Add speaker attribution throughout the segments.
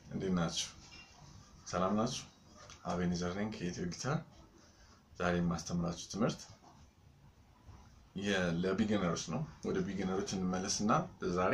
Speaker 1: እንዴት ናችሁ? ሰላም ናችሁ? አቤኔዘር ነኝ ከኢትዮ ጊታር። ዛሬ የማስተምራችሁ ትምህርት ለቢጊነሮች ነው። ወደ ቢጊነሮች እንመለስና ዛሬ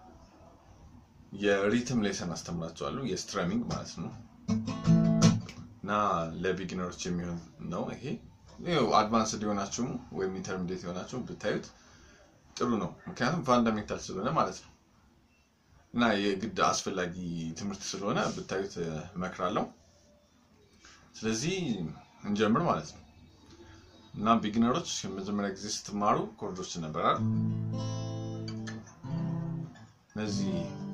Speaker 1: የሪትም ሌሰን አስተምራችኋለሁ፣ የስትረሚንግ ማለት ነው እና ለቢጊነሮች የሚሆን ነው ይሄ። አድቫንስድ የሆናችሁም ወይም ኢንተርሚዲየት የሆናችሁ ብታዩት ጥሩ ነው፣ ምክንያቱም ፋንዳሜንታል ስለሆነ ማለት ነው እና የግድ አስፈላጊ ትምህርት ስለሆነ ብታዩት እመክራለሁ። ስለዚህ እንጀምር ማለት ነው እና ቢጊነሮች የመጀመሪያ ጊዜ ስትማሩ ኮርዶች ነበራል። እነዚህ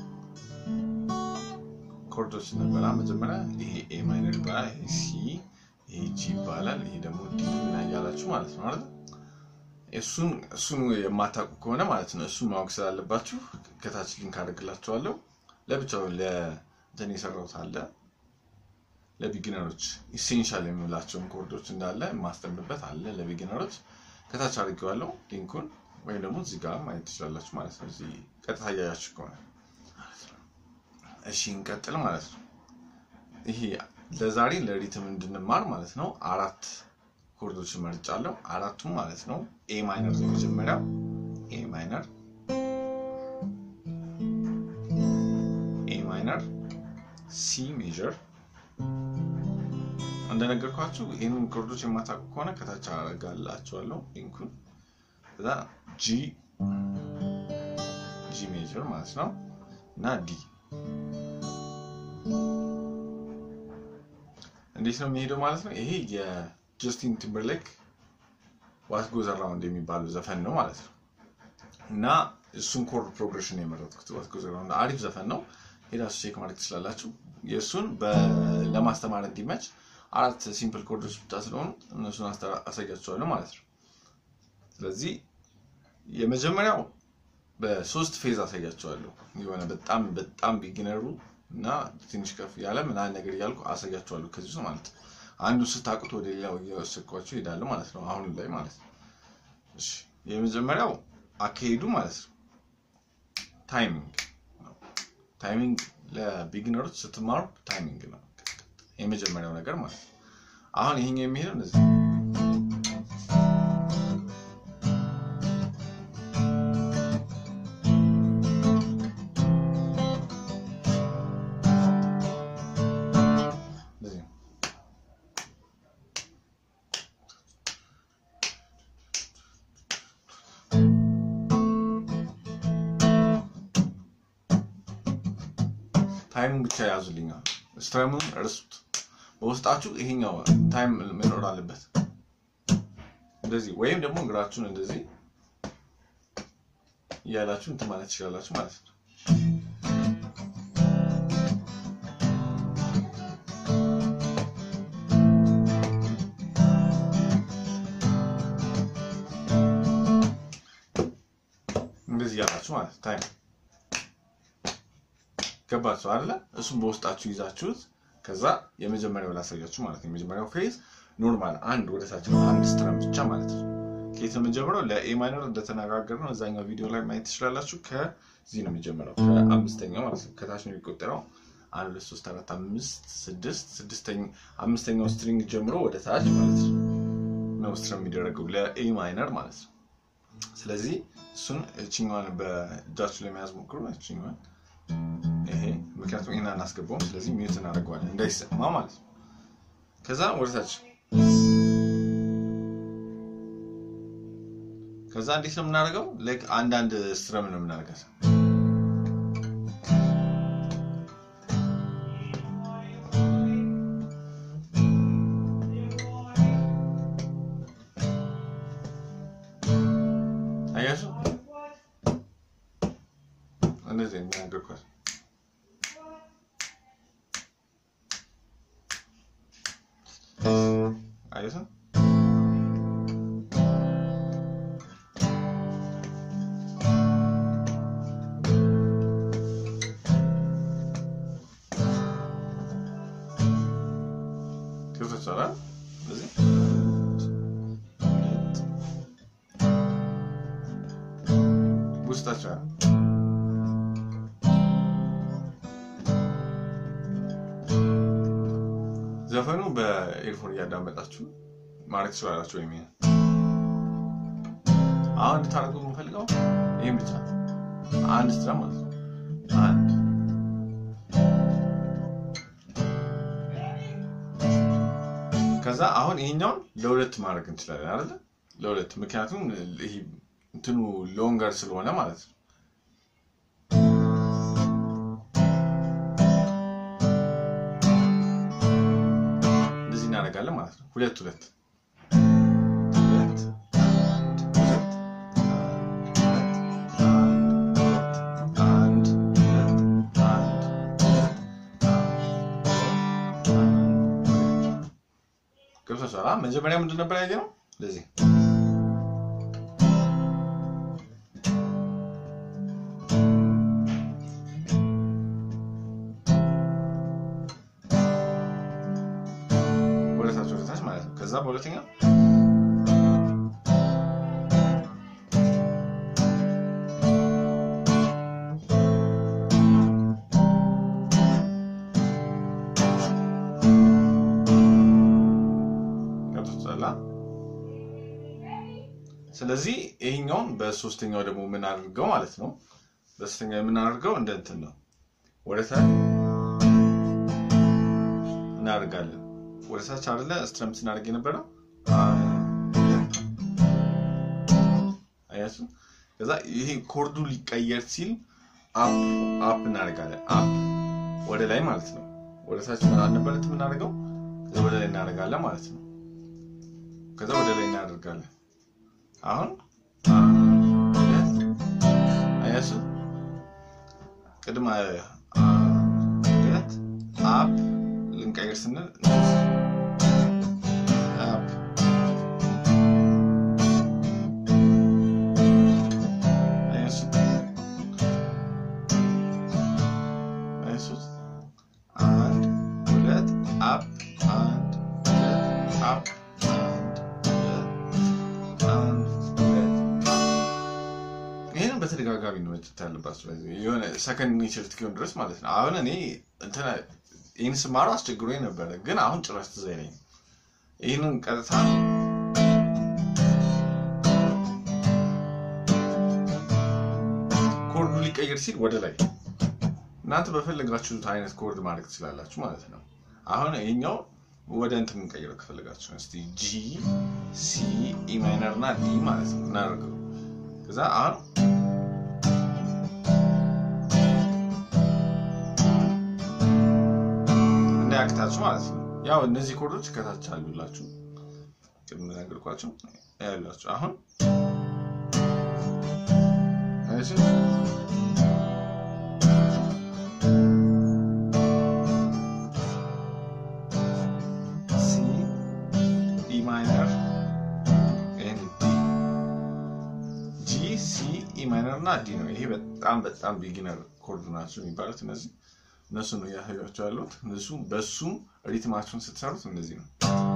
Speaker 1: ኮርዶች ነበራ መጀመሪያ ይሄ ኤ ማይነር ይባላል፣ ይሄ ሲ፣ ይሄ ጂ ይባላል፣ ይሄ ደግሞ ዲ ና እያላችሁ ማለት ነው አይደል? እሱን እሱን የማታውቁ ከሆነ ማለት ነው እሱን ማወቅ ስላለባችሁ ከታች ሊንክ አደርግላችኋለሁ። ለብቻው ለእንትን የሰራሁት አለ ለቢጊነሮች ኢሴንሻል የምላቸውን ኮርዶች እንዳለ የማስተምርበት አለ ለቢጊነሮች ከታች አድርጌዋለሁ ሊንኩን፣ ወይም ደግሞ እዚህ ጋር ማየት ትችላላችሁ ማለት ነው። እዚህ ቀጥታ እያያችሁ ከሆነ እሺ፣ እንቀጥል ማለት ነው። ይሄ ለዛሬ ለሪትም እንድንማር ማለት ነው አራት ኮርዶች መርጫለሁ። አራቱም ማለት ነው ኤ ማይነር ነው የመጀመሪያው ኤ ማይነር ኤ ማይነር ሲ ሜጀር እንደነገርኳችሁ ይህንን ኮርዶች የማታውቁ ከሆነ ከታች አደርጋላችኋለሁ ሊንኩን። ከዛ ጂ ጂ ሜጀር ማለት ነው እና ዲ እንዴት ነው የሚሄደው ማለት ነው። ይሄ የጀስቲን ቲምበርሌክ ዋት ጎዝ አራውንድ የሚባለው ዘፈን ነው ማለት ነው እና እሱን ኮርድ ፕሮግሬሽን የመረጥኩት ዋት ጎዝ አራውንድ አሪፍ ዘፈን ነው። ሄዳችሁ ቼክ ማድረግ ትችላላችሁ። የእሱን ለማስተማር እንዲመች አራት ሲምፕል ኮርዶች ብቻ ስለሆኑ እነሱን አሳያችኋለሁ ማለት ነው። ስለዚህ የመጀመሪያው በሶስት ፌዝ አሳያችኋለሁ። የሆነ በጣም በጣም ቢጊነሩ እና ትንሽ ከፍ ያለ ምናምን ነገር እያልኩ አሳያችኋለሁ ከዚህ ውስጥ ማለት ነው። አንዱ ስታውቁት ወደ ሌላው እየወሰድኳቸው ይሄዳሉ ማለት ነው። አሁን ላይ ማለት ነው። እሺ የመጀመሪያው አካሄዱ ማለት ነው ታይሚንግ ነው። ታይሚንግ ለቢጊነሮች ስትማሩ ታይሚንግ ነው የመጀመሪያው ነገር ማለት ነው። አሁን ይሄኛው የሚሄደው እንደዚህ ታይሙን ብቻ ያዙልኛል። ስትረሙን እርሱት። በውስጣችሁ ይሄኛው ታይም መኖር አለበት። እንደዚህ ወይም ደግሞ እግራችሁን እንደዚህ እያላችሁ እንትን ማለት ትችላላችሁ ማለት ነው። እንደዚህ እያላችሁ ማለት ታይም ገባችሁ አይደለ? እሱም በውስጣችሁ ይዛችሁት ከዛ የመጀመሪያው ላሳያችሁ ማለት ነው። የመጀመሪያው ፌዝ ኖርማል አንድ ወደ ታች አንድ ስትረም ብቻ ማለት ነው። ከየት ነው የምንጀምረው? ለኤ ማይነር እንደተነጋገርነው እዛኛው ቪዲዮ ላይ ማየት ትችላላችሁ። ከዚህ ነው የሚጀምረው፣ ከአምስተኛው ማለት ነው። ከታች ነው የሚቆጠረው። አንድ ሁለት ሶስት አራት አምስት ስድስት ስድስተኛ አምስተኛው ስትሪንግ ጀምሮ ወደ ታች ማለት ነው ነው ስትረም የሚደረገው ለኤ ማይነር ማለት ነው። ስለዚህ እሱን እችኛዋን በእጃችሁ ለመያዝ ሞክሩ። እችኛዋን ይሄ ምክንያቱም ይህን አናስገባውም። ስለዚህ ሚዩት እናደርገዋለን እንዳይሰማ ማለት ነው። ከዛ ወደታች ከዛ እንዴት ነው የምናደርገው? ላይክ አንዳንድ ስትረም ነው የምናደርገው። አያችሁ እንደዚህ የሚናገርኳል አየህ ገብቶሻል? እንደዚህ ውስጣቸው ዘፈኑ በኤርፎን እያዳመጣችሁ ማድረግ ትችላላችሁ። ወይም አሁን እንድታደርጉ የምፈልገው ይህም ብቻ አንድ ስትራ ማለት ነው። አንድ ከዛ አሁን ይሄኛውን ለሁለት ማድረግ እንችላለን አይደለ? ለሁለት ምክንያቱም ይሄ እንትኑ ሎንገር ስለሆነ ማለት ነው። እንደዚህ እናደርጋለን ማለት ነው። ሁለት ሁለት ሁለት አንድ ሁለት አንድ ገብቶሻል? መጀመሪያ ምንድን ነበር ያየነው? እንደዚህ ወደታች ወደታች ማለት ነው። ከዛ በሁለተኛ ገብቶሻል? ስለዚህ ይሄኛውን በሶስተኛው ደግሞ የምናደርገው ማለት ነው። በሶስተኛው የምናደርገው እንደ እንትን ነው። ወደታች እናደርጋለን። ወደታች አይደለ ስትረምት ስናደርግ የነበረው አያችሁ። ከዛ ይሄ ኮርዱ ሊቀየር ሲል አፕ አፕ እናደርጋለን። አፕ ወደ ላይ ማለት ነው። ወደታች አልነበረት የምናደርገው ከዛ ወደ ላይ እናደርጋለን ማለት ነው። ከዛ ወደ ላይ እናደርጋለን። አሁን አያችሁ ቅድም ሁለት አፕ ልንቀይር ስንል አፕ አያችሁ አያችሁት አንድ ሁለት አፕ አንድ ሁለት አፕ አንድ ሁለት ይህንን በተደጋጋሚ ነው መጨት ያለባቸው የሆነ ሰከንድ ኔቸር እስኪሆን ድረስ ማለት ነው። አሁን እኔ እንትን ይህን ስማረው አስቸግሮኝ ነበረ፣ ግን አሁን ጭራሽ ትዝ አይለኝም። ይህንን ቀጥታ ኮርዱ ሊቀየር ሲል ወደ ላይ እናንተ በፈለጋችሁት አይነት ኮርድ ማድረግ ትችላላችሁ ማለት ነው። አሁን ይሄኛው ወደ እንትን የምንቀይረው ከፈለጋችሁ እስቲ ጂ ሲ ኢ ማይነር እና ዲ ማለት ነው እናደርገው ከዛ አሁን እንዳያቅታችሁ ማለት ነው። ያው እነዚህ ኮርዶች ከታች አሉላችሁ ቅድም ነገርኳችሁ ያላችሁ አሁን እሺ ሲ ኢ ማይነር ኤንድ ዲ ጂ ሲ ኢ ማይነር እና ዲ ነው። ይሄ በጣም በጣም ቢጊነር ኮርድ ናቸው የሚባሉት እነዚህ እነሱ ነው እያሳያቸው ያሉት። እነሱ በሱም ሪትማቸውን ስትሰሩት እንደዚህ ነው።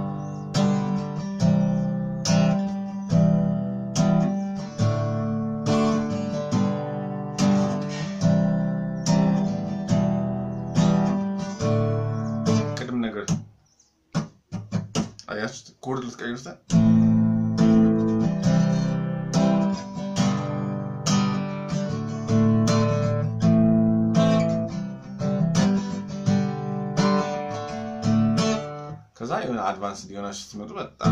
Speaker 1: ቅድም ነገር አያችሁት? ኮርድ ልትቀይሩት ከዛ የሆነ አድቫንስ ሊሆናችሁ ስትመጡ በጣም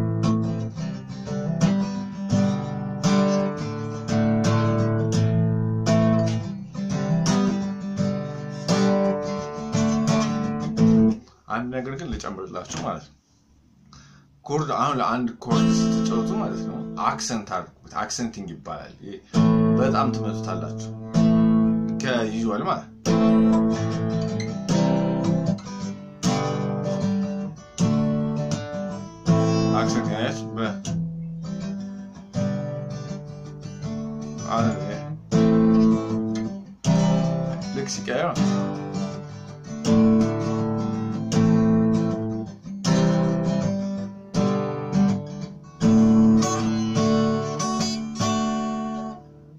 Speaker 1: አንድ ነገር ግን ልጨምርላችሁ ማለት ነው። ኮርድ አሁን ለአንድ ኮርድ ስትጫወቱ ማለት ነው አክሰንት አድርጉት። አክሰንቲንግ ይባላል። ይሄ በጣም ትመጡታላችሁ ከዩዥዋል ማለት አክሰንት ያያች በ አለ ልክ ሲቀየር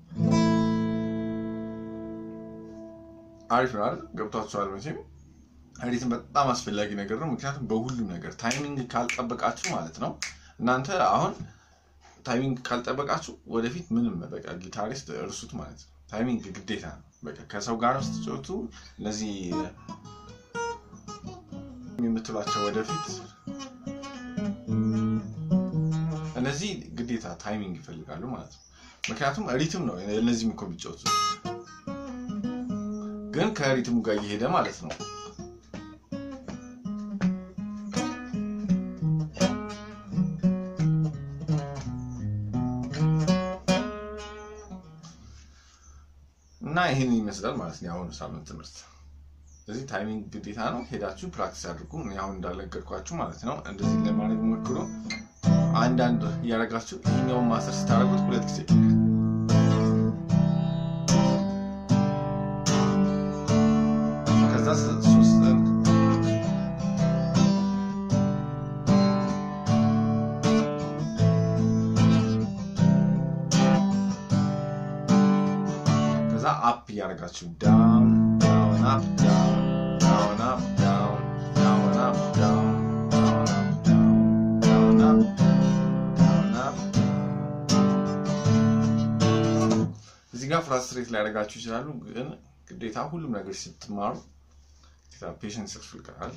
Speaker 1: አሪፍ ነው አይደል? ገብቷችኋል መቼም። ኤዲትን በጣም አስፈላጊ ነገር ነው። ምክንያቱም በሁሉም ነገር ታይሚንግ ካልጠበቃችሁ ማለት ነው እናንተ አሁን ታይሚንግ ካልጠበቃችሁ ወደፊት ምንም በቃ ጊታሪስት እርሱት ማለት ነው። ታይሚንግ ግዴታ ነው። በቃ ከሰው ጋር ስትጫወቱ እነዚህ የምትሏቸው ወደፊት እነዚህ ግዴታ ታይሚንግ ይፈልጋሉ ማለት ነው። ምክንያቱም ሪትም ነው እነዚህም እኮ የሚጫወቱ ግን ከሪትሙ ጋር እየሄደ ማለት ነው። እና ይህን ይመስላል ማለት ነው የአሁኑ ሳምንት ትምህርት። ስለዚህ ታይሚንግ ግዴታ ነው። ሄዳችሁ ፕራክቲስ አድርጉ። እኔ አሁን እንዳለገርኳችሁ ማለት ነው። እንደዚህ ለማድረግ ሞክሩ። አንዳንድ እያደረጋችሁ ይህኛውን ማስተር ስታደርጉት ሁለት ጊዜ ከዛ ሶስት ከዛ አፕ እያደረጋችሁ ዳውን ዳውን አፕ ዳውን ዳውን አፕ ዳውን ዳውን አፕ ዳውን ዳውን አፕ ዳውን ዳውን አፕ ዳውን አፕ እዚህ ጋር ፍራስትሬት ሊያደርጋችሁ ይችላሉ። ግን ግዴታ ሁሉም ነገር ስትማሩ ፔሽንስ ያስፈልጋል።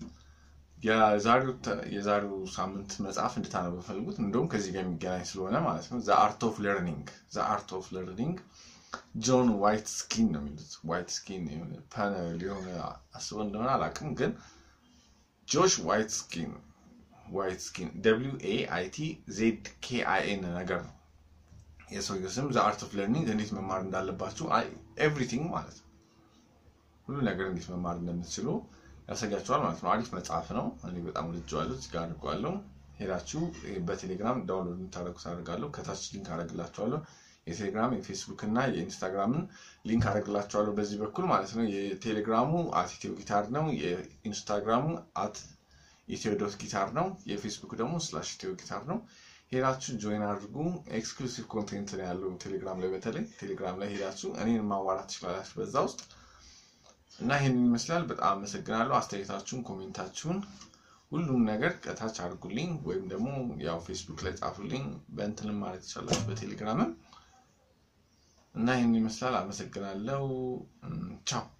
Speaker 1: የዛሬው ሳምንት መጽሐፍ እንድታነቡ ፈልጉት። እንደውም ከዚህ ጋር የሚገናኝ ስለሆነ ማለት ነው። ዘ አርት ኦፍ ለርኒንግ ዘ አርት ኦፍ ለርኒንግ ጆን ዋይት ስኪን ነው የሚሉት። ዋይት ስኪን ሊሆን አስበው እንደሆነ አላውቅም፣ ግን ጆሽ ዋይት ስኪን ዋይት ስኪን ደብሊው ኤ አይ ቲ ዜድ ኬ አይ ኤን ነገር ነው የሰውየው ስም። ዘ አርት ኦፍ ለርኒንግ እንዴት መማር እንዳለባችሁ ኤቭሪቲንግ ማለት ነው። ሁሉ ነገር እንዴት መማር እንደምትችሉ ያሳያችኋል ማለት ነው። አሪፍ መጽሐፍ ነው። እኔ በጣም ወድጄዋለሁ። እዚህ ጋር አድርገዋለሁ። ሄዳችሁ በቴሌግራም ዳውንሎድ የምታደርጉት አደርጋለሁ። ከታች ሊንክ አደርግላችኋለሁ። የቴሌግራም የፌስቡክ እና የኢንስታግራምን ሊንክ አደርግላችኋለሁ በዚህ በኩል ማለት ነው። የቴሌግራሙ አት ኢትዮ ጊታር ነው። የኢንስታግራሙ አት ኢትዮ ዶት ጊታር ነው። የፌስቡክ ደግሞ ስላሽ ኢትዮ ጊታር ነው። ሄዳችሁ ጆይን አድርጉ። ኤክስክሉሲቭ ኮንቴንት ነው ያለው ቴሌግራም ላይ። በተለይ ቴሌግራም ላይ ሄዳችሁ እኔን ማዋራት ትችላላችሁ በዛ ውስጥ እና ይህንን ይመስላል። በጣም አመሰግናለሁ። አስተያየታችሁን፣ ኮሜንታችሁን ሁሉም ነገር ከታች አድርጉልኝ ወይም ደግሞ ያው ፌስቡክ ላይ ጻፉልኝ። በእንትንም ማለት ይቻላችሁ በቴሌግራምም እና ይህን ይመስላል። አመሰግናለሁ። ቻው